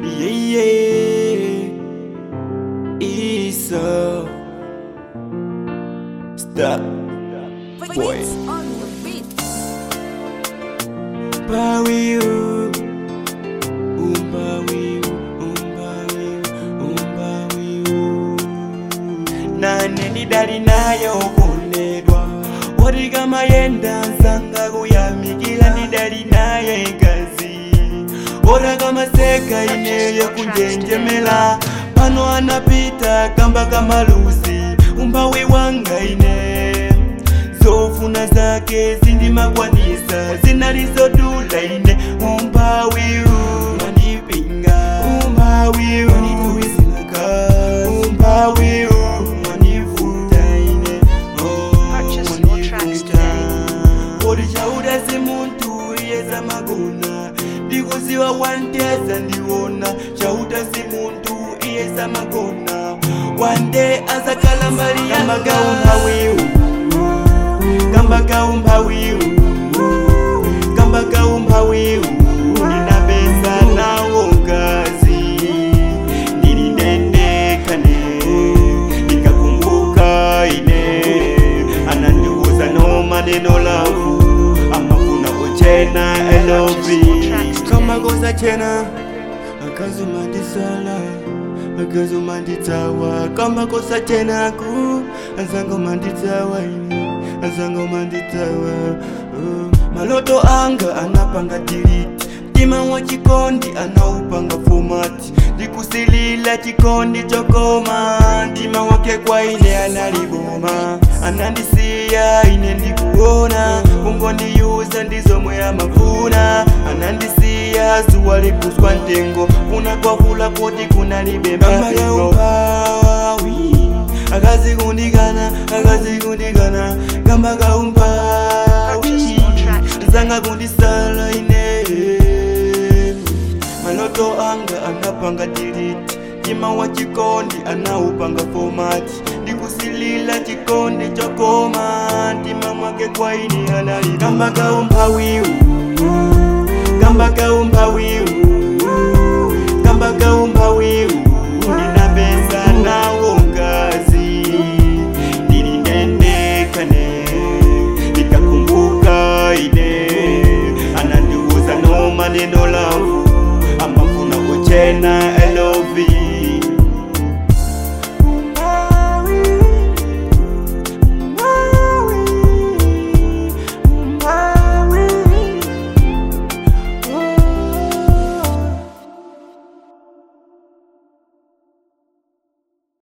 yeah, yeah. Isa. Stop. Boy. Beats on the beat. Umbawiu, umbawiu, umbawiu, umbawiu. nane ndidali naye okondedwa oti kama yenda nsanga kuyamikila ndidali naye ngazi ora kama seka ineyo kunjenjemela pano anapita kamba kamaluzi umbawi wanga ine zofuna zake zindimakwanisa zinalizodula ine umbawiu manipinga umbawiu manituwisinaka umbawiu manivuta ine oh, Purchase more tracks manivuta uri chauda simuntu iyeza magona ndikuziwa wanteza ndiwona chauda simuntu iyeza magona wande azakala mbali yambagaumbawiu kambagaumbawiu kambagaumbawiu ninapesa nawo ngazi nilindendekane nikakumbuka ine anandiuza no maneno lavu amafuna uchena elovi kamakosa chena akazumandisala akazumanditsawa kamakosa chenaku azangomanditsawa ine azangomanditsawa uh. maloto anga anapanga diriti mtima wa chikondi anaupanga fomati ndikusilila chikondi chokoma mtima wake kwa ine analiboma anandisiya ine ndikuona kungondiyuza ndizomwe amafuna anandisiya zuwa likuswa ntengo kuna kwavula kuti kunalibe mapengo akazikundikana akazikundikana kamba kaumpawi zanga kundisala ine maloto anga anapanga diriti mtima wa chikondi anaupanga fomati ndikusilila chikondi chokoma mtima mwake kwa ini anali kamba kaumpawiu kamba kaumpawiu kamba kaumpawiu ndinapesa nawo ngazi ndilindendekane nikakumbuka ine anandiuza no maneno lavu amafuna kuchena